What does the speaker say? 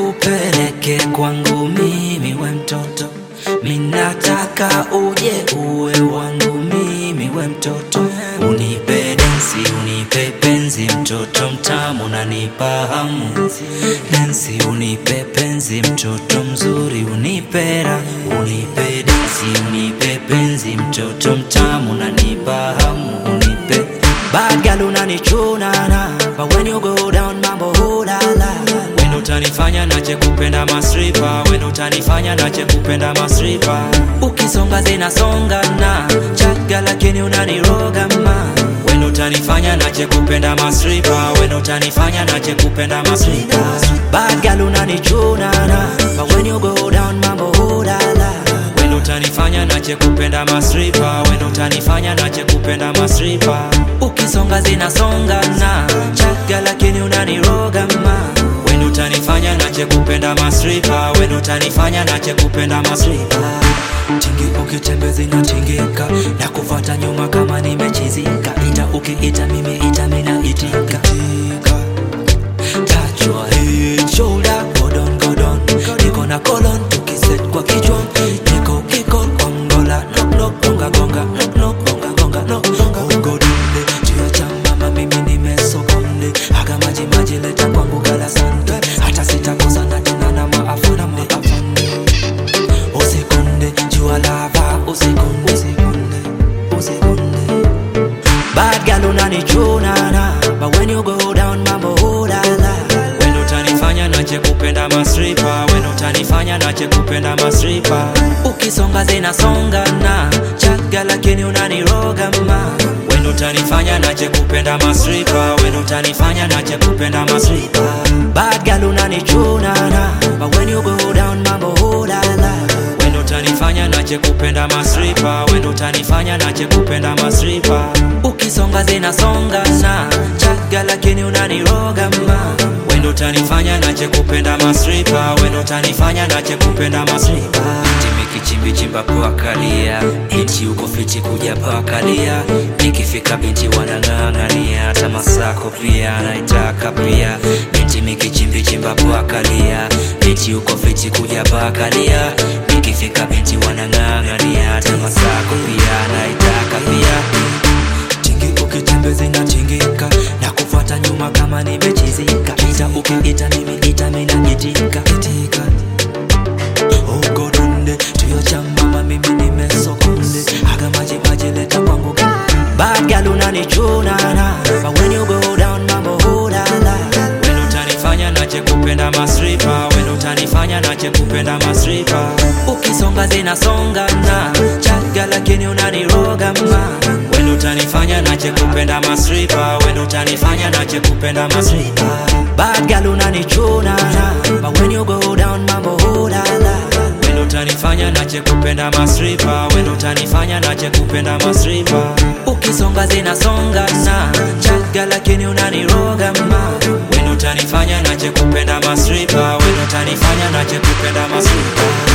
nikupeleke kwangu mimi we mtoto minataka uje uwe wangu mimi we mtoto unipe densi unipe penzi mtoto mtamu nanipa hamu densi unipe penzi mtoto mzuri unipe raha unipe densi unipe penzi mtoto mtamu nanipa hamu unipe Bad girl unanichunana But when you go down mambo hulala When utanifanya nache kupenda masripa When utanifanya nache kupenda masripa Ukisonga zinasongana Chaga lakini unaniroga ma When utanifanya nache kupenda masripa When utanifanya nache kupenda masripa Bad girl unanichunana But when you go down mambo hulala When utanifanya nache kupenda masripa When utanifanya nache kupenda masripa Ukisonga zinasongana Chaga lakini unaniroga ma When utanifanya nache kupenda masripa When utanifanya nache kupenda masripa Tingi ukitembea zinatingika Na kufata nyuma kama nimechizika Ita ukiita mimi ita mina itika Touch your head, shoulder, go down, go down Niko na kolon, tukiset kwa kichwa Niko kiko, kongola, knock knock, gonga gonga Knock knock, gonga gonga, knock gonga Ungo dunde, juu cha mama mimi nimesokonde Haga maji maji leta kwangu gala sante Hata sitakosa na tena na maafa na maafande Usikonde, jua lava, usikonde Usikonde, usikonde Bad girl unanichunana But when you go down mambo hulala When utanifanya nache kupenda masripa When utanifanya nache kupenda masripa Ukisonga zinasongana Chaga lakini unaniroga ma When utanifanya nache kupenda masripa When utanifanya nache kupenda masripa Bad girl unanichunana But when you go down mambo hulala When utanifanya nache kupenda masripa When utanifanya nache kupenda masripa Ukisonga zinasongana Chaga lakini unaniroga ma When utanifanya nache kupenda masripa When utanifanya nache kupenda masripa Timikichimbi chimba kuakalia Eti uko fiti kuja pakalia Nikifika binti wanang'ang'ania Hata masako pia naitaka pia Binti mikichimbi chimba kuakalia Eti uko fiti kuja pakalia Nikifika binti wanang'ang'ania Hata masako pia naitaka pia Tingi ukitembea zinatingika na kufuata nyuma kama nimechizika ita ukiita mimi ita mina itika itika ugodunde tuyo cha mama mimi nimesokonde haga maji maji leta kwangu bad girl unanichunana but when you go down mambo hulala when utanifanya nache kupenda masripa when utanifanya nache kupenda masripa ukisonga zinasongana chaga lakini unaniroga ma when utanifanya nache kupenda masripa when utanifanya nache kupenda masripa bad girl unanichunana but when you go down mambo hulala when utanifanya nache kupenda masripa when utanifanya nache kupenda masripa ukisonga zinasongana chaga lakini unaniroga ma when utanifanya nache kupenda masripa when utanifanya nache kupenda masripa